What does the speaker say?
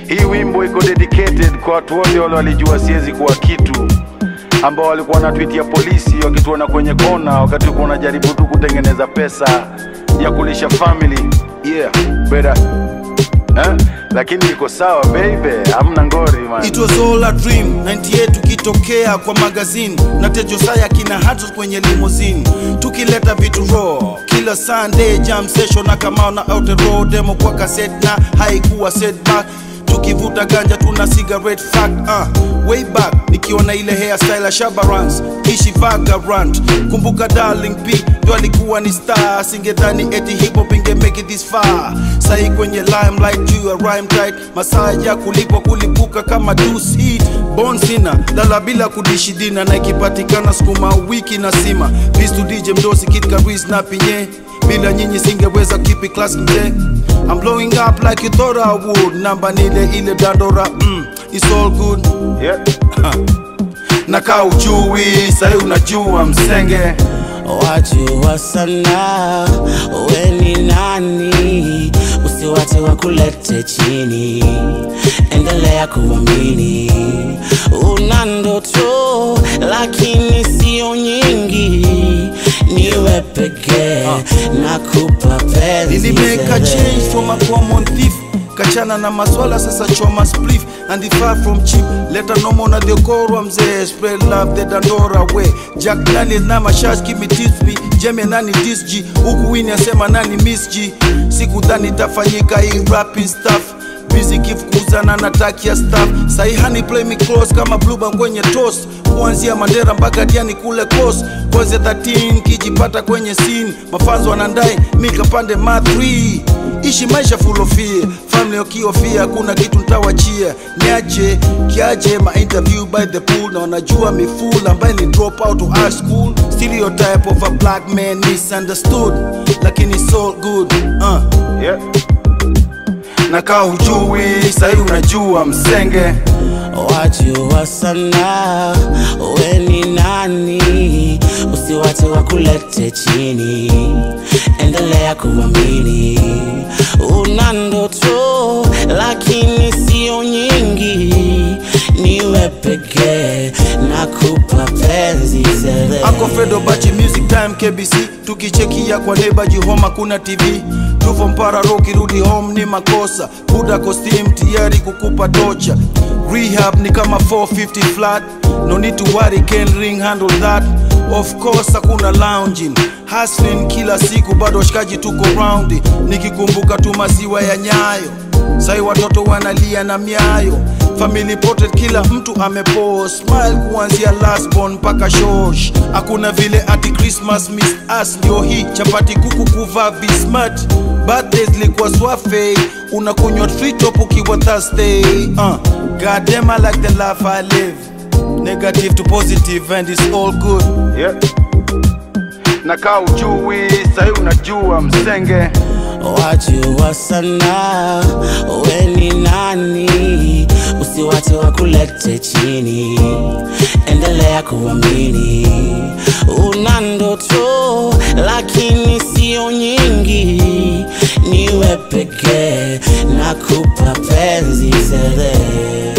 Hii wimbo iko dedicated kwa watu wote wale walijua siwezi kuwa kitu, ambao walikuwa wanatuitia polisi wakituona kwenye kona, wakati ulikuwa unajaribu tu kutengeneza pesa ya kulisha family. Yeah, better eh? Lakini iko sawa baby, hamna ngori man. It was all a dream 98 tukitokea kwa magazine na Tejo Saya kina Hatos kwenye limousine tukileta vitu raw kila Sunday jam session na kama na out road demo kwa cassette na haikuwa setback tukivuta ganja tuna cigarette fact uh, way back nikiona ile hairstyle ya Shabarans ishi vagrant kumbuka darling P ndo alikuwa ni star singedhani eti hip hop inge make it this far sahi kwenye limelight juu ya rhyme tight masaa ya kulipwa kulipuka kama juice hit Bon sina lala bila kudishi dina na ikipatikana sukuma wiki na sima Peace to DJ Mdosi Kid Karis na Pinye bila nyinyi singeweza keep it class mzee I'm blowing up like you thought I would namba nile ile dandora mm, it's all good Yeah. na kaa ujui sahi unajua msenge wajua sana we ni nani usiwate wakulete chini endelea kuamini una ndoto lakini sio nyingi niwe pekee na kupa penzi nilimeka zele. change from a common thief kachana na maswala sasa choma spliff and if far from cheap leta nomo na dekorwa mzee spread love the dandora way jack daniel na mashash kimi tisbi jeme nani disg huku wini asema nani miss g sikudhani itafanyika hii rapping stuff busy kifukuzana na taki ya staff saihani play me close kama blueband kwenye toast kuanzia mandera mpaka diani kule coast kwanzia 13 kijipata kwenye scene mafanzo wanandai mikapande ma 3 ishi maisha full of fear family wakiofia hakuna kitu ntawachia niache kiaje ma interview by the pool na wanajua miful ambaye ni drop out of high school stereotype of a black man misunderstood lakini it's all good uh. Yeah. na kaa hujui sahi unajua msenge wajua sana we ni nani usiwate wakulete chini endelea kuamini una ndoto lakini sio nyingi niwe pekee na kupa penzi zele Uncle Fredo Bachi Music Time KBC tukichekia kwa neighbor Jihoma kuna TV tuvo mpara roki rudi home ni makosa buda costume tayari kukupa tocha rehab ni kama 450 flat no need to worry can ring handle that of course hakuna lounging hustling kila siku bado washikaji tuko round nikikumbuka tu maziwa ya nyayo sai watoto wanalia na miayo family portrait kila mtu amepo smile kuanzia last born mpaka shosh hakuna vile ati christmas miss us ndio hii chapati kuku kuvaa vismart birthdays likuwa swafe unakunywa tritop ukiwa thursday uh, god damn I like the life I live negative to positive and it's all good Yeah. Na kaa ujui sahi unajua msenge wajua sana we ni nani usiwate wakulete chini endelea kuamini una ndoto lakini sio nyingi niwe pekee na kupa penzi zele